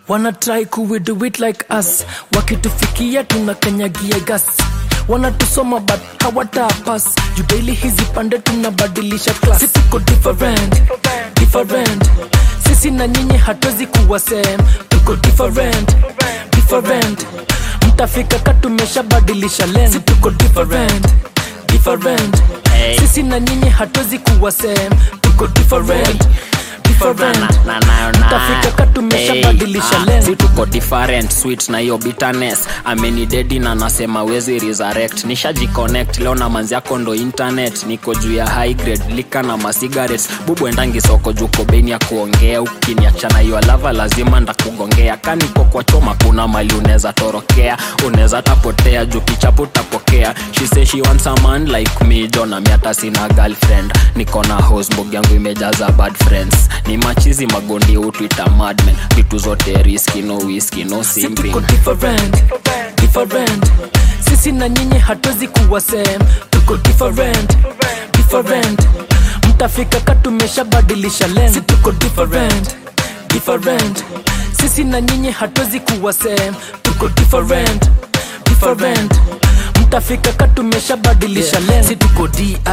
wana try kuwe do it like us wakitufikia tunakanyagia gas wanatusoma but hawatapas juu daily hizi pande tunabadilisha class si tuko different different sisi na nyinyi hatuwezi kuwa same tuko different different mtafika katumeshabadilisha lane si tuko different different Hey. sisi na nyinyi hatuwezi kuwa same tuko different different Na- na- na- na- mtafika katumeshabadilisha Hey, ah, lane si tuko different sweet na hiyo bitterness amenidedi na nasema wezi resurrect nishajiconnect leo na manzi yako ndo internet niko juu ya high grade lika na masigaret bubu endangi soko juu kobeni ya kuongea ukiniachana hiyo lava lazima ndakugongea kaniko kwa choma kuna mali unaweza torokea unaweza tapotea juu kichapo utapokea she say she wants a man like me jona miata sina girlfriend niko na hosbog yangu imejaza bad friends ni machizi magondi utwita madmen vitu zote riski no whisky no si simping tuko different different sisi na nyinyi hatuwezi kuwa same tuko different different mtafika katumeshabadilisha lane si tuko different different sisi na nyinyi hatuwezi kuwa same tuko different different mtafika katumeshabadilisha yeah. lane si tuko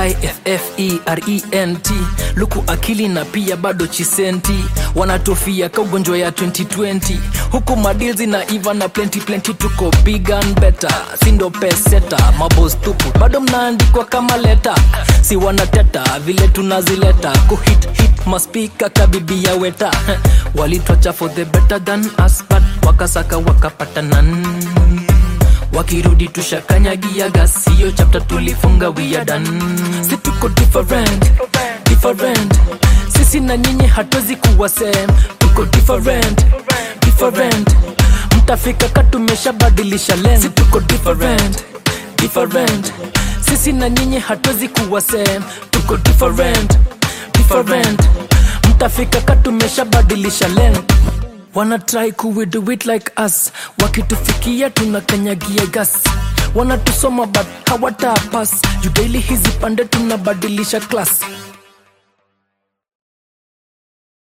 different luku akili na pia bado chisenti wanatofia ka ugonjwa ya 2020 huku madilzi na iva na plenty plenty tuko big and better sindo peseta mabos tupu bado mnaandikwa kama leta si wanateta vile tunazileta kuhit hit maspika kabibi ya weta walitwacha for the better than us but wakasaka wakapatanan wakirudi tushakanyagia gas hiyo chapta tulifunga wiadan si tuko different different sisi na nyinyi hatuwezi kuwa same tuko different different mtafika katumeshabadilisha lane si tuko different different sisi na nyinyi hatuwezi kuwa same tuko different different mtafika katumeshabadilisha lane wana try kuwe do it like us wakitufikia tunakanyagia gas wanatusoma but hawatapas juu daily hizi pande tunabadilisha class